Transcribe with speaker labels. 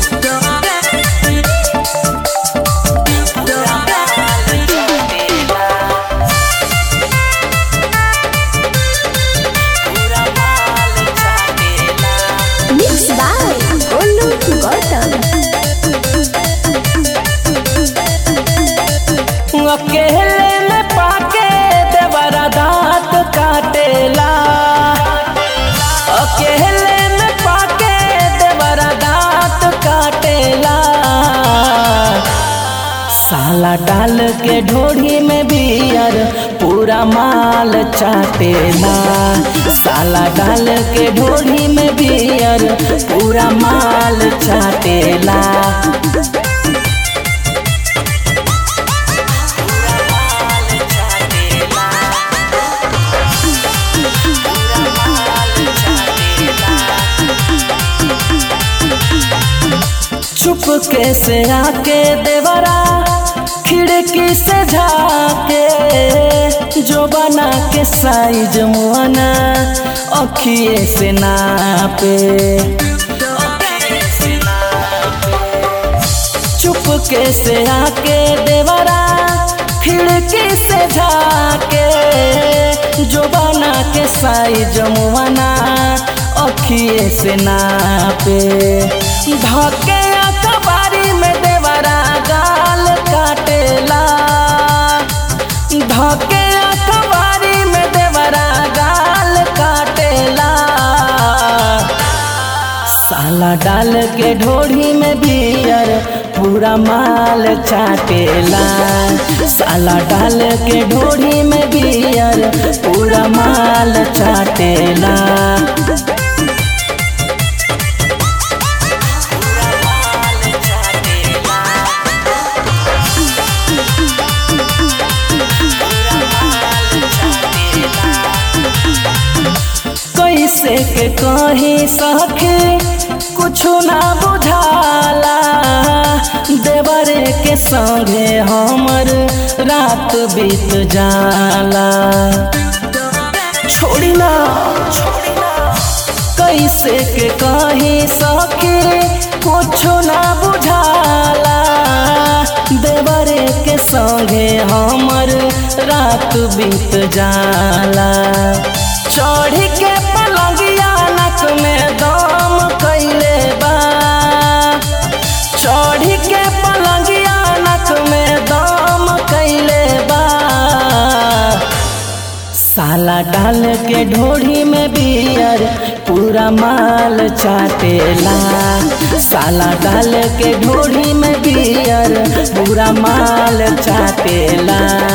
Speaker 1: Mixed by Olu Gautam.
Speaker 2: अकेले में पाके देवरा दांत काटेला अकेले में पाके देवरा दांत काटेला साला डाल के ढोढ़ी में बियर पूरा माल चाटेला साला डाल के ढोढ़ी में बियर पूरा माल चाटेला चुपके से आके देवरा खिड़की से झाके जो बना के साइज मुआना अखिए से नापे चुपके से आके देवरा खिड़की से झाके जो बना के साइज मुआना अखिए से नापे धके अखबारी में देवरा गाल काटेला धके अखबारी में देवरा गाल काटेला साला डाल के ढोढ़ी में बियर पूरा माल चाटेला साला डाल के ढोढ़ी में बियर पूरा माल चाटेला कैसे के कही सके कुछ ना बुझाला देवरे के संगे हमर रात बीत जाला छोड़ी ना कैसे के कही सके कुछ ना बुझाला देवरे के संगे हमर रात बीत जाला चढ़ी के पलंगिया नक में दम कैले बा चढ़ी के पलंगिया नक में दम कैले बा साला डाल के ढोढ़ी में बियर पूरा माल चाटेला साला डाल के ढोढ़ी में बियर पूरा माल चाटेला